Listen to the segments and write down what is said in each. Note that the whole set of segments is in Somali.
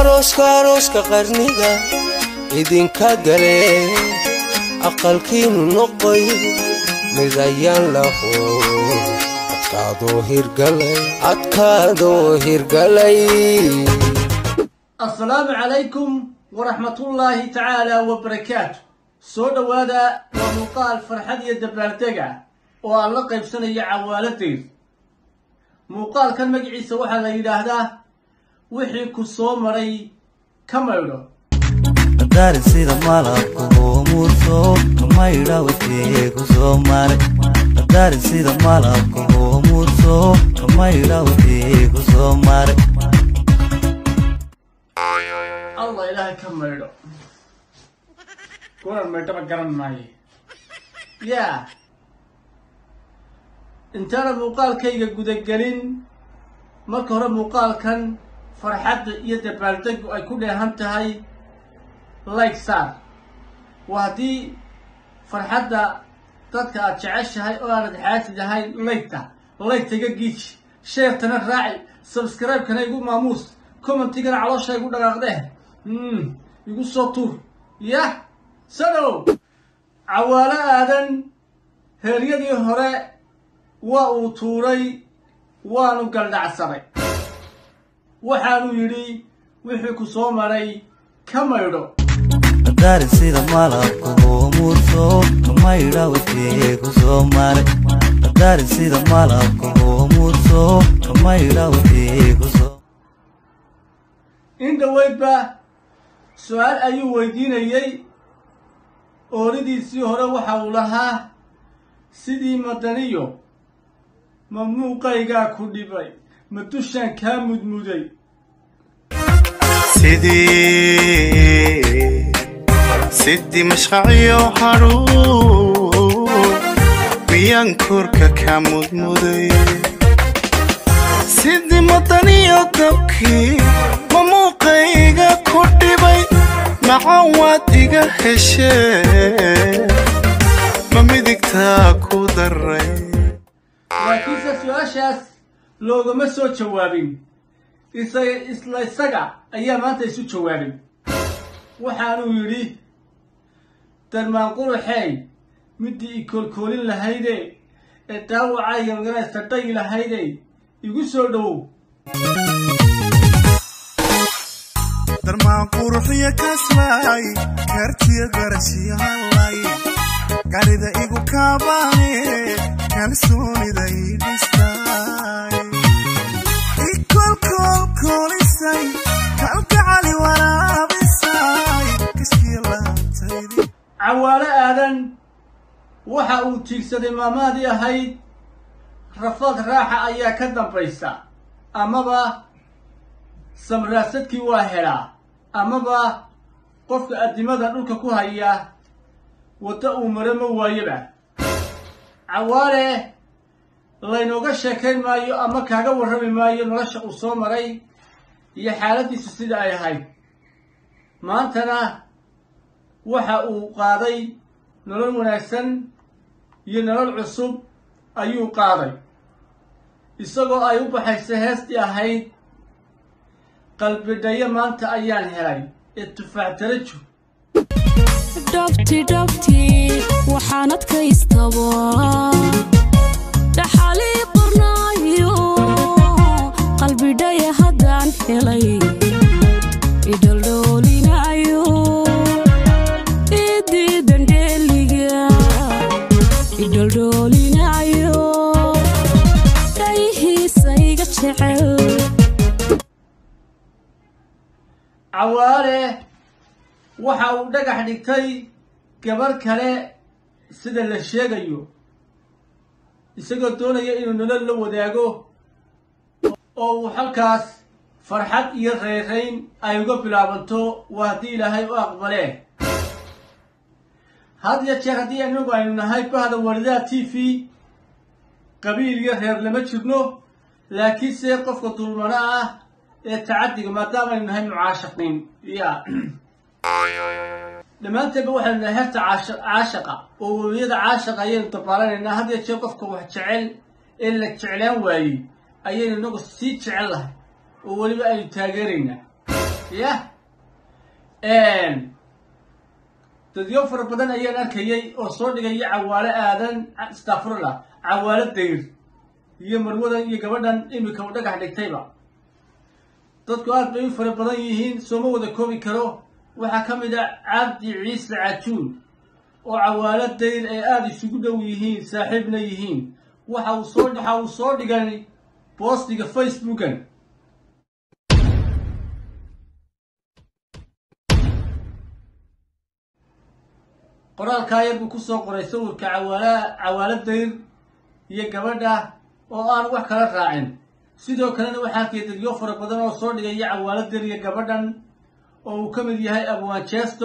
arooska arooska qarniga idinka gale aqalkiinu noqoy mid ayaan laho adkaadoo hirgalay adkaadoo hirgalay asalaamu calaykum waraxmatullaahi tacaala wabarakaatu soo dhowaada waa muuqaal farxad iyo dabaaldega oo aan la qaybsanayo cawaaladayda muuqaalkan magaciisa waxaa la yidhaahdaa wixii ku soo maray ka maydho dari sida malabka hoomurso kamaydha wixii ku soo maray dari sida malabka hoomurso kamaydha wixii ku soo maray allah ilaahay ka maydho kunan maydhaba garan maaye yaa intaana muuqaalkayga gudagelin marka hore muuqaalkan farxadda iyo dabaaldegu ay ku dheehan tahay like saar waa haddii farxadda dadka aad jeceshahay oo aanad xaasid ahayn laygta laygtaga giiji sheertana raaci sabscribe-kana igu maamuus commentigana caloosha igu dhaqaaqdeh mm, igu soo tuur yah sadow cawaalo aadan heeryadii hore waa uu tuuray waanu galdhacsaday waxaanu yidhi wixii ku soo maray ka maydho dari sida malabka hoomurso kamaydha wixii ku soo maray dari sida malabka hoomurso kamaydha wixii ku soo in dhoweydba su-aal ayuu weydiinayey ooridiisii hore waxa uu lahaa sidii madaniyo ma muuqaygaa ku dhibay ma dushaan kaa mudmuday sidii sidii mashqaciyo hadhuun miyaan korka ka mudmuday sidii madaniyo dabkii ma muuqayga ku dhibay macan waad iga heshee ma midigtaa ku daray laakiinse su-aashaas loogama soo jawaabin isaga isla isaga ayaa maanta isu jawaabay waxaanuu yidhi darmaan quruxey midii i koolkoolin lahayde ee daawacayga maganaysta dhayi lahayde igu soo dhowow darmaan quruxiyo kasbaay kartiyo garashiyo hallay garida igu kaabaane kalsoonida ii dhistaay ikolkolkolisay kalgacali waraabisay kaskiyo laantaydi cawaalo aadan waxa uu tiigsaday maamaadii ahayd rafaad raaxa ayaa ka dambaysa amaba samraasadkii waa helaa amaba qofka addimada dhulka ku haya waddo uu maro ma waayaba cawaale laynooga sheekayn maayo ama kaaga warrami maayo nolosha uu soo maray iyo xaaladdiisu sida ay ahayd maantana waxa uu qaaday nolol wanaagsan iyo nolol cusub ayuu qaaday isagoo ay u baxaysa heestii ahayd qalbidhayo maanta ayaan helay ee tufaax darajo dhabti dhabti waxaan adkaystaba dhaxalii qornaayo qalbidhaya haddaan helay idhaldhoolinayo idiidan dheeliga idhaldhoolinayo dhayihiisa iga jecel cawaale waxa uu dhagax dhigtay gabar kale sida la sheegayo isagoo doonaya inuu nolol la wadaago oo uu halkaas farxad iyo reerayn ay uga bilaabanto waa haddii ilaahay u aqbalee had ya jeer haddii inagu aynu nahay bahda walidaha t v qabiil iyo reer lama jirno laakiinse qofka dulmano ah ee tacadiga maadaama aynu nahay mucaashaqiin ya dhammaanteedba waxaynu nahay herta caasha- caashaqa oo weliyada caashaqa ayaynu dabaaranaynaa had ya jeer qofka wax jecel ee la jeclaan waayey ayaynu inagu sii jecel lahay oo weliba aynu taageeraynaa yah dadyo fara badan ayaan arkayay oo soo dhigaya cawaalo aadan astafurla cawaalo dayr iyo marwadan iyo gabadhan imika u dhagax dhigtayba dadku aad bay u fara badan yihiin sooma wada koobi karo waxaa ka mid a cabdi ciise cajuun oo cawaalo dayr ay aada isugu dhow yihiin saaxiibna yihiin waxa uu soo waxa uu soo dhigay boostiga facebookan qoraalkaa yar buu kusoo qoray sawirka cawaala cawaalo dayr iyo gabadha oo aan wax kala raacin sidoo kalena waxaa arkaya dadyo fara badan oo soo dhigaya cawaalo dayr iyo gabadhan oo uu ka mid yahay abwanchesto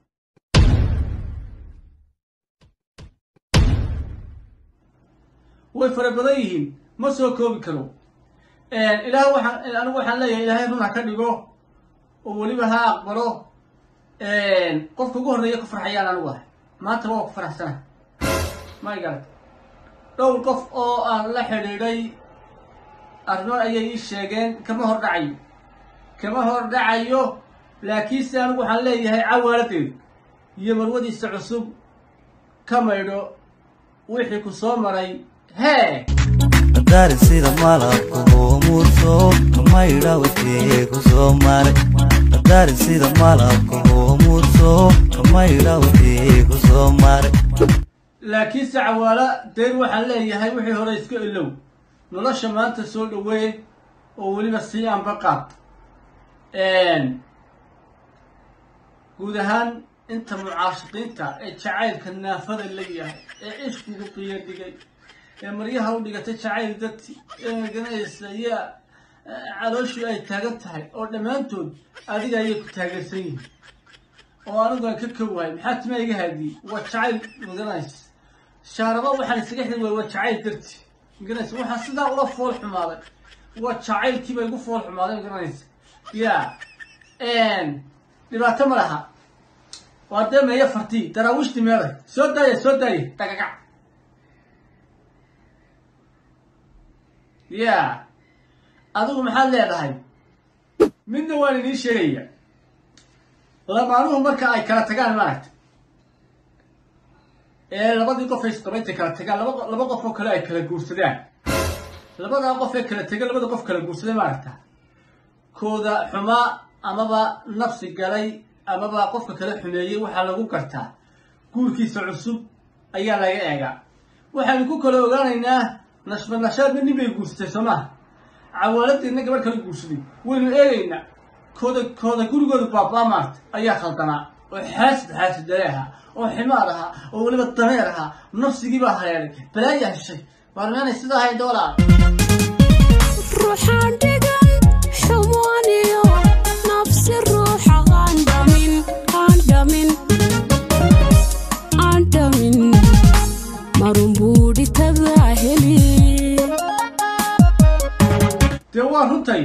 way fara badan yihiin ma soo koobi karo ilaah waxaan anigu waxaan leeyahay ilaahay run ha ka dhigo oo weliba ha aqbalo qofka ugu horreeya ku farxayaan anigu ahay maanta waa ku faraxsana may garat dhowr qof oo aan la xidhiidhay arrimo ayay ii sheegeen kama hor dhacayo kama hor dhacayo laakiinse anigu waxaan leeyahay cawaaladeed iyo marwadiisa cusub ka maydho wixii ku soo maray hee qadaari sida malabka hoomurso kamaydha wixii ku soo maray qadaari sida malabka hoomurso kamaydha wixii ku soo maray laakiinse cawaalo dayr waxaan leeyahay wixii hore iska ilow nolosha maanta soo dhaweey oo weliba sii anba qaad guud ahaan inta mucaashiqiinta ee jacaylka naafada la yahay ee cishkigu qiyo dhigay ee maryaha u dhigatay jacayl dadti ee maganaysa iyo calooshii ay taagan tahay oo dhammaantood adiga ayay ku taageersan yihiin oo anigu aan ka kowahay maxaa tima iga haadiyey waa jacayl maganaysa shaaraba waxaan isaga xiri waay waa jacayl darti maganaysa waxaan sidaa ula fool xumaaday waa jacaylkiiba igu fool xumaaday maganaysa ya dhibaato ma laha waa dee meeyo fartii daraawiishti meeday soo daaya soo daaya dhagagac ya adigu maxaad leedahay midna waan idiin sheegaya lamaanuhu marka ay kala tagaan maaragta ee labadii qof ay isqabayntay kala tagaan laba laba qof oo kale ay kala guursadaan labadaa qof ee kala tegay labada qof kala guursaday maaragta kooda xumaa amaba nafsi galay amaba qofka kala xumeeyey waxaa lagu gartaa guurkiisa cusub ayaa laga eegaa waxaynu ku kala ogaanaynaa nashba nashaadna nin bay guursatay soo maha cawaaladeedna gabadh kala guursaday waynu eegaynaa kooda kooda gurigooda baabaa maarta ayaa khaldanaa oo xaasid xaasid dare ahaa oo ximaar ahaa oo weliba dameer ahaa nafsigiibaa hareeray balaayaa heshay waarmeenay sidaa ahayd doolaa ruuxaan dhigan xumaaniyo nafsi ruuxa aan dhamin aan dhamin aan dhamin marun buudhitadaa heli dee waa runtay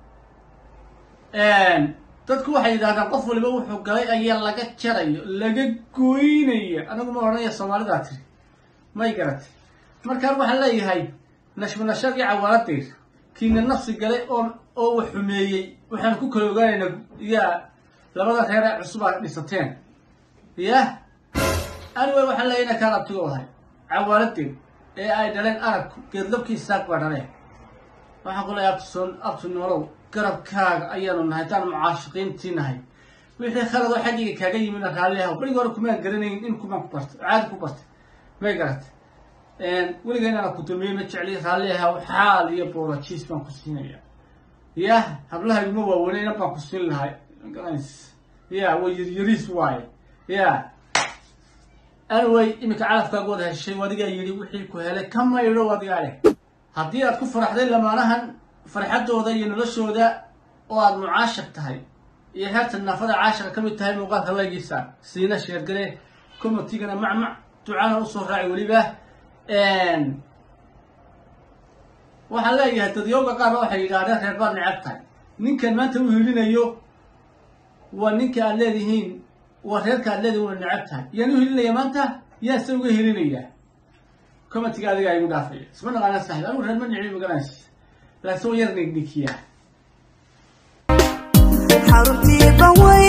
dadku waxay yidhahdaan qof waliba wuxuu galay ayaa laga jarayo laga gooynaya anigu ma odhanaya soomaalidaa tiri may garatay markaan waxaan leeyahay nashba nashaad iyo cawaaladeer kiina nafsi galay oo oo wax xumeeyey waxaan ku kala ogaanaynaa yaa labada reer ee cusub aad dhisateen yah anyway waxaan leeyahay inaan kaan abtigo ahay cawaaladeer ee ay dhaleen aragku geedlabkii saaq baa dhaleen waxaan ku leeyahay abtuson abtu nolow garabkaaga ayaanu nahay haddaan mucaashiqiintii nahay wixii khaladoo xaggiga kaaga yimidna raalli ahaw berigi hore kumaan garanayn in kumaan ku bartay caadi ku bartay may garatay weliga inaana ku dulmiyey ma jecli raalli ahaw xaal iyo boolajiis baan ku siinaya yah hablahayguma waaweyneyna baan ku siin lahay garanaysa ya way yaryariis waaye ya anyway iminka calafkaagu wada heshay adigaa yidhi wixii ku helay ka maydho adigaa leh haddii aad ku faraxday lamaanahan farxaddooda iyo noloshooda oo aada mucaashaq tahay iyo heerta naafada caashaqa ka mid tahay muuqaalka laygiisa siina sheergale commentigana macmac ducana usoo raaci weliba waxaan leeyahay dadyooga qaarna waxay yidhaahdeen reer baad necab tahay ninkan maanta u hilinayo waa ninka aad leedihiin waa reerka aad leedihin waa necab tahay yaan u hilinaya maanta yaan se uga helinayaa commentiga adigaa igu dhaafaya isma naqaana saaxib anigu reer ma nici magaranaysa laakiin waa yar nignikiyaa xaruntii banwey